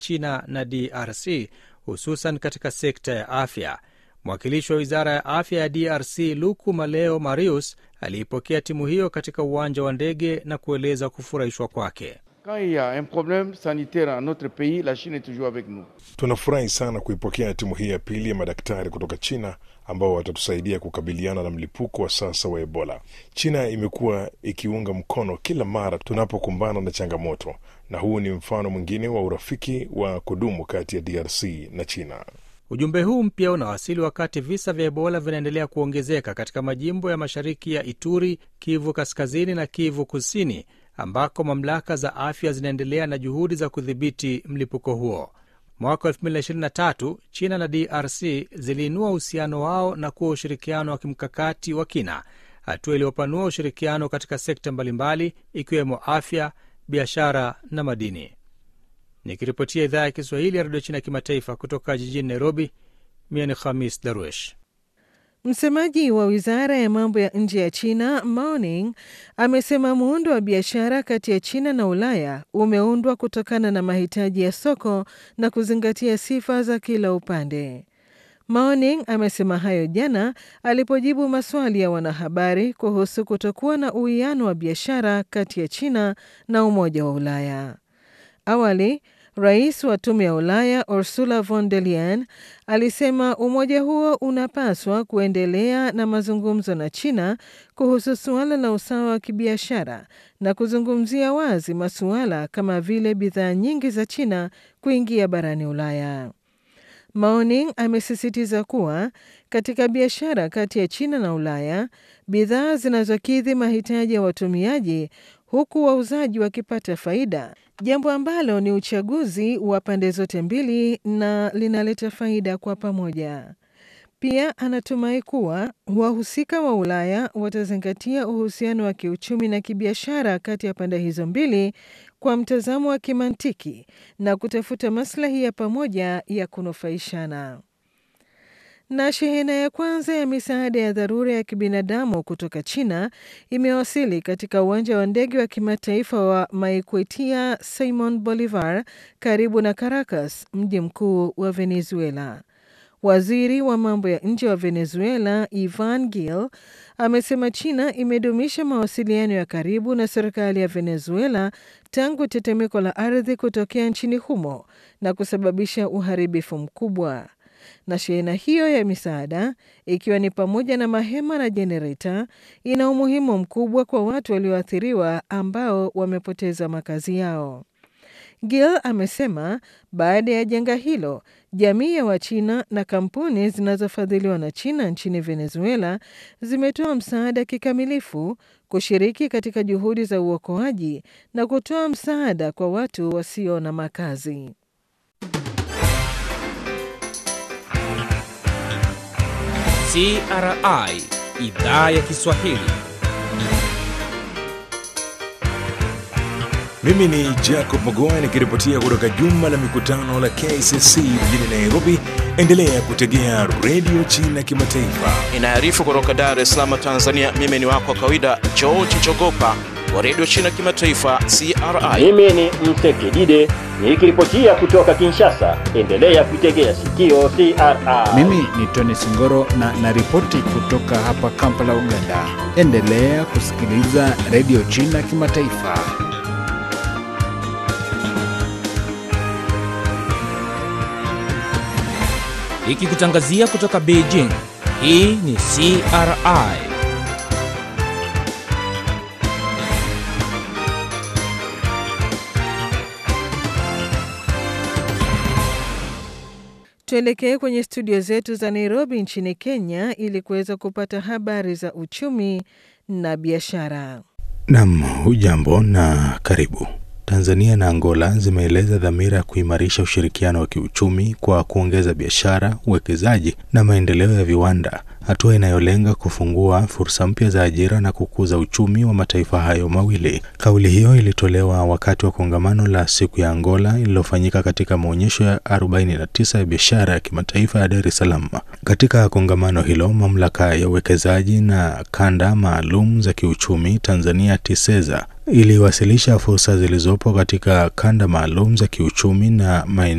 China na DRC, hususan katika sekta ya afya. Mwakilishi wa wizara ya afya ya DRC Luku Maleo Marius aliipokea timu hiyo katika uwanja wa ndege na kueleza kufurahishwa kwake. Tunafurahi sana kuipokea timu hii ya pili ya madaktari kutoka China ambao watatusaidia kukabiliana na mlipuko wa sasa wa Ebola. China imekuwa ikiunga mkono kila mara tunapokumbana na changamoto, na huu ni mfano mwingine wa urafiki wa kudumu kati ya DRC na China. Ujumbe huu mpya unawasili wakati visa vya Ebola vinaendelea kuongezeka katika majimbo ya mashariki ya Ituri, Kivu Kaskazini na Kivu Kusini, ambako mamlaka za afya zinaendelea na juhudi za kudhibiti mlipuko huo. Mwaka 2023 China na DRC ziliinua uhusiano wao na kuwa ushirikiano wa kimkakati wa kina, hatua iliyopanua ushirikiano katika sekta mbalimbali ikiwemo afya, biashara na madini. Nikiripotia idhaa ya Kiswahili ya redio China ya kimataifa kutoka jijini Nairobi, mie ni Khamis Darwesh. Msemaji wa wizara ya mambo ya nje ya China Mao Ning amesema muundo wa biashara kati ya China na Ulaya umeundwa kutokana na mahitaji ya soko na kuzingatia sifa za kila upande. Mao Ning amesema hayo jana alipojibu maswali ya wanahabari kuhusu kutokuwa na uwiano wa biashara kati ya China na Umoja wa Ulaya. Awali rais wa tume ya Ulaya Ursula von der Leyen alisema umoja huo unapaswa kuendelea na mazungumzo na China kuhusu suala la usawa wa kibiashara na kuzungumzia wazi masuala kama vile bidhaa nyingi za China kuingia barani Ulaya. Maoning amesisitiza kuwa katika biashara kati ya China na Ulaya, bidhaa zinazokidhi mahitaji ya watumiaji huku wauzaji wakipata faida, jambo ambalo ni uchaguzi wa pande zote mbili na linaleta faida kwa pamoja. Pia anatumai kuwa wahusika wa Ulaya watazingatia uhusiano wa kiuchumi na kibiashara kati ya pande hizo mbili kwa mtazamo wa kimantiki na kutafuta maslahi ya pamoja ya kunufaishana. Na shehena ya kwanza ya misaada ya dharura ya kibinadamu kutoka China imewasili katika uwanja wa ndege wa kimataifa wa Maiquetía Simon Bolivar karibu na Caracas, mji mkuu wa Venezuela. Waziri wa mambo ya nje wa Venezuela Ivan Gil amesema China imedumisha mawasiliano ya karibu na serikali ya Venezuela tangu tetemeko la ardhi kutokea nchini humo na kusababisha uharibifu mkubwa. Na shehena hiyo ya misaada ikiwa ni pamoja na mahema na jenereta ina umuhimu mkubwa kwa watu walioathiriwa ambao wamepoteza makazi yao. Gil amesema baada ya janga hilo, jamii ya Wachina na kampuni zinazofadhiliwa na China nchini Venezuela zimetoa msaada kikamilifu kushiriki katika juhudi za uokoaji na kutoa msaada kwa watu wasio na makazi. CRI idhaa ya Kiswahili. Mimi ni Jacob Magoa nikiripotia kutoka jumba la mikutano la KCC mjini Nairobi. Endelea kutegea redio China Kimataifa. Inaarifu kutoka Dar es Salaam, Tanzania. Mimi ni wako wa kawaida George Chogopa wa redio China Kimataifa CRI. Mimi ni Msekidide nikiripotia kutoka Kinshasa. Endelea kuitegea sikio CRI. Mimi ni Tony Singoro na naripoti kutoka hapa Kampala, Uganda. Endelea kusikiliza redio China Kimataifa. Ikikutangazia kutoka Beijing. Hii ni CRI. Tuelekee kwenye studio zetu za Nairobi nchini Kenya ili kuweza kupata habari za uchumi na biashara. Nam, hujambo na karibu. Tanzania na Angola zimeeleza dhamira ya kuimarisha ushirikiano wa kiuchumi kwa kuongeza biashara, uwekezaji na maendeleo ya viwanda, hatua inayolenga kufungua fursa mpya za ajira na kukuza uchumi wa mataifa hayo mawili. Kauli hiyo ilitolewa wakati wa kongamano la siku ya Angola lililofanyika katika maonyesho ya 49 ya biashara ya kimataifa ya Dar es Salaam. Katika kongamano hilo, mamlaka ya uwekezaji na kanda maalum za kiuchumi Tanzania TISEZA iliwasilisha fursa zilizopo katika kanda maalum za kiuchumi na maeneo